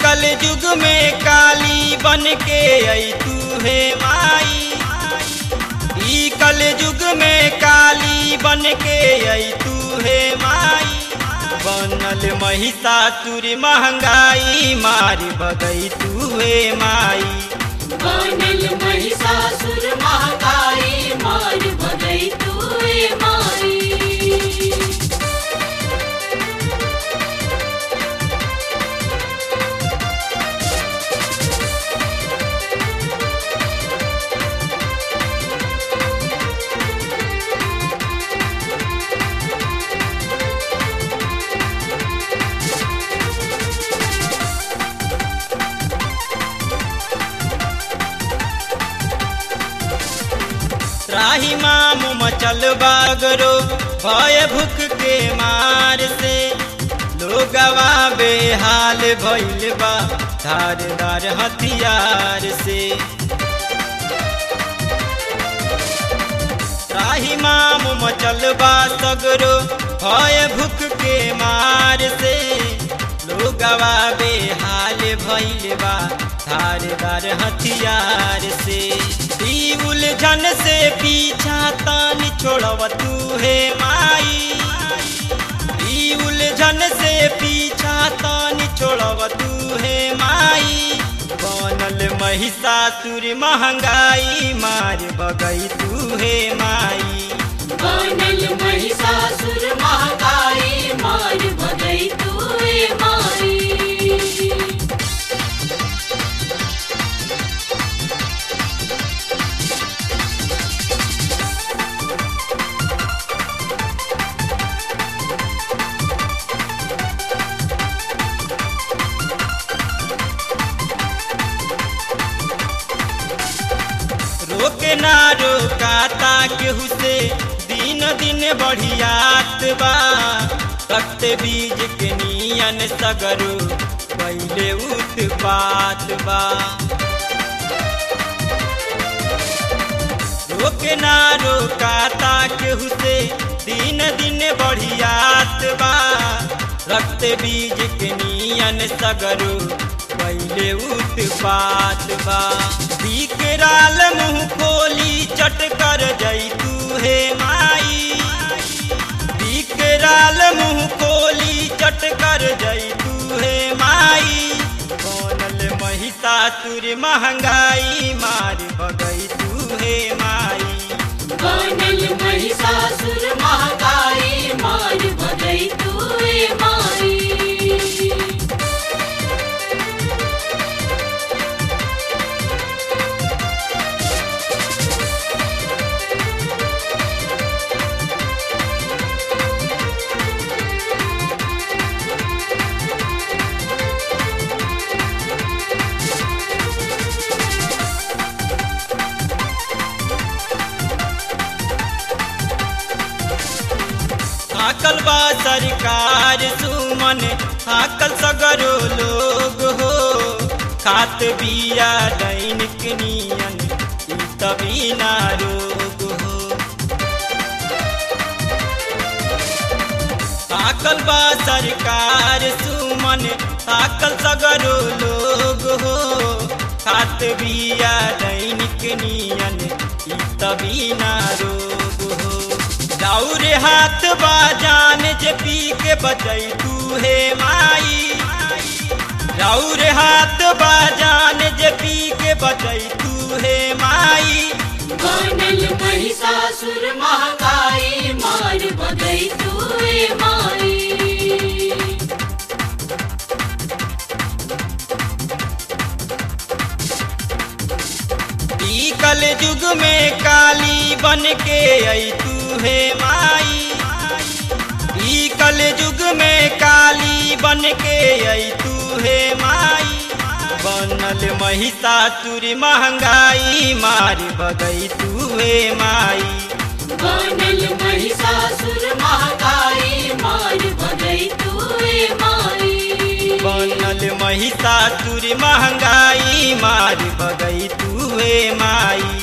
कल युग में काली बन के आई तू हे माई ई कल युग में काली बन के आई तू हे माई बनल महिषासुर महंगाई मार बगई तू हे माई बनल महिषासुर महाकाई मार भगई तूए माई राही माम मचल बागरो भय भूख के मार से लोगवा बेहाल भइल बा धारदार हथियार से राही माम मचल बा सगरो भय भूख के मार से लोगवा बेहाल भइल बा धारदार हथियार से ई उलझन से पीछा तान छोड़व तू हे माई ई उलझन से पीछा तान छोड़व तू हे माई बनल महिषासुर महंगाई मार बगई तू हे माई बनल महिषासुर महाकाई मार भगई तूए माई रोके ना रोकाता केहू से दिन दिन बढ़ियात बा तख्त बीज के नियन सगरो पहले उत्पात बा रोके ना रोकाता केहू से दिन दिन बढ़ियात बा रक्त बीज के नियन सगरो पहले उत्पात बा बिकराल मुंह खोली चट कर जई तू हे माई बिकराल मुंह खोली चट कर जई तू हे माई बनल महिषासुर महंगाई मार बगई तू हे माई बनल महिषासुर महाकाई मार भगई तूए माई हाकल बा सरकार सुमन हाकल सगरो लोग हो खात बिया दैनिक नियन ई तभी ना रोग हो हाकल बा सरकार सुमन हाकल सगरो लोग हो खात बिया दैनिक नियन ई तभी ना रोग हो जाऊर हाथ बाजान जे पी के बचई तू हे माई जाऊर हाथ बाजान जे पी के बचई तू हे माई बनल महिषासुर महाकाई मार भगई तूए माई ई कल युग में काली बन के आई तू हे माई ई कल युग में काली बन के आई तू हे माई बनल महिषासुर महंगाई मार बगई तू हे माई बनल महिषासुर महाकाई मार भगई तूए माई बनल महिषासुर महंगाई मार बगई तू हे माई